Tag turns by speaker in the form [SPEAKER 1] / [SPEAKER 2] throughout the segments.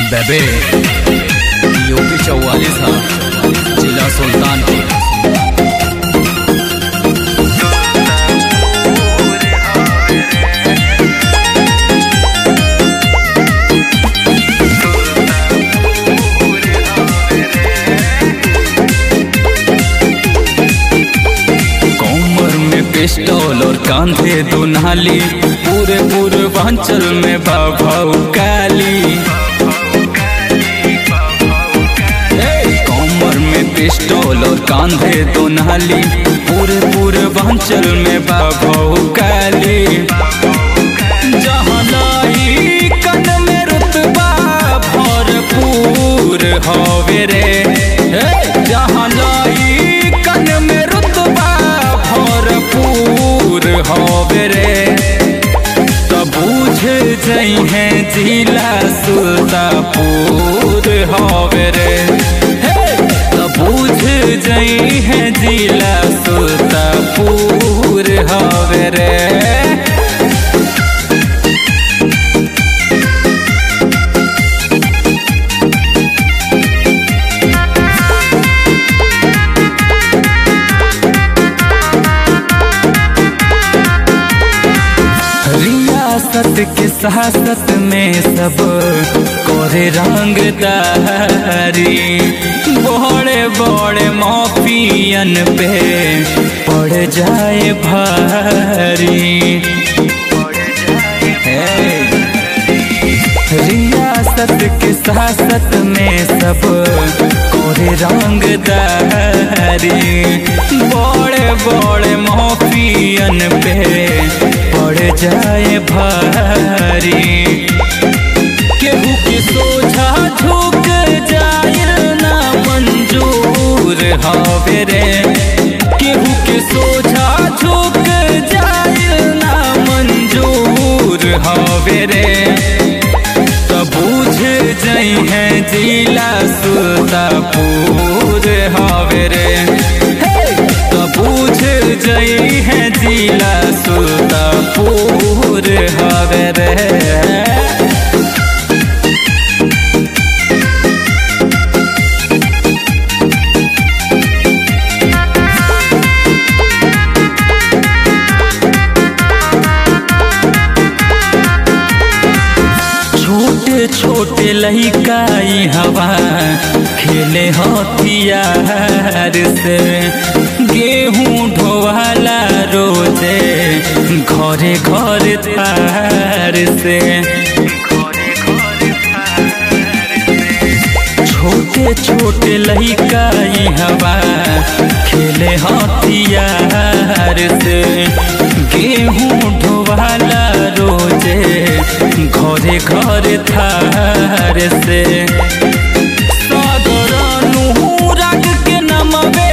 [SPEAKER 1] बेबे यूपी चौवालीस हा जिला सुल्तानपुर कमर में पिस्टल और कांधे दुनाली पूरे पूर्वांचल में बाबा काली कमर में पिस्टल और कांधे दुनाली पूरे पूर्वांचल में बाबा काली जहाँ लाई कन में रुतबा भरपूर हवे रे हे, जहाँ लाई कन में रुतबा भरपूर हवे रे तब बुझ जई है जिला सुल्तापुर हवे रे हे, तब बुझ जई है जिला सुल्तापुर हवे रे रियासत के सासत में सब कोरे रंगदारी बड़े बड़े माफियन पे पड़ जाए भारी हे। रियासत के सासत में सब कोरे रंगदारी बड़े बड़े माफियन पे पड़ जाए भारी केहू के सोझा झुक जाए ना मंजूर हवे रे केहू के सोझा झुक जाए ना मंजूर हवे रे तब बुझ जई है जिला सुल्तापुर हवे रे तब बुझ जई है जिला सुल्तापुर हवे रे छोटे छोटे लहिकाई हवा खेले हथियार से गेहूं ढोवाला रोजे घरे घर थार से छोटे छोटे लहिकाई हवा खेले हथियार से गेहूं ढोवाला रोजे घरे घर थार से सागर अनुराग के नमवे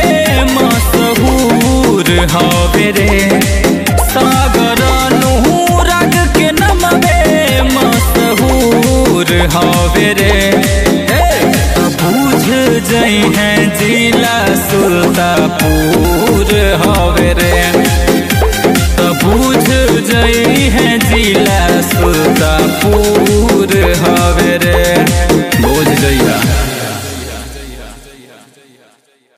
[SPEAKER 1] मशहूर हवे रे सागर अनुराग के नमवे मशहूर हवे रे हे, बुझ जई है जिला सुल्तापुर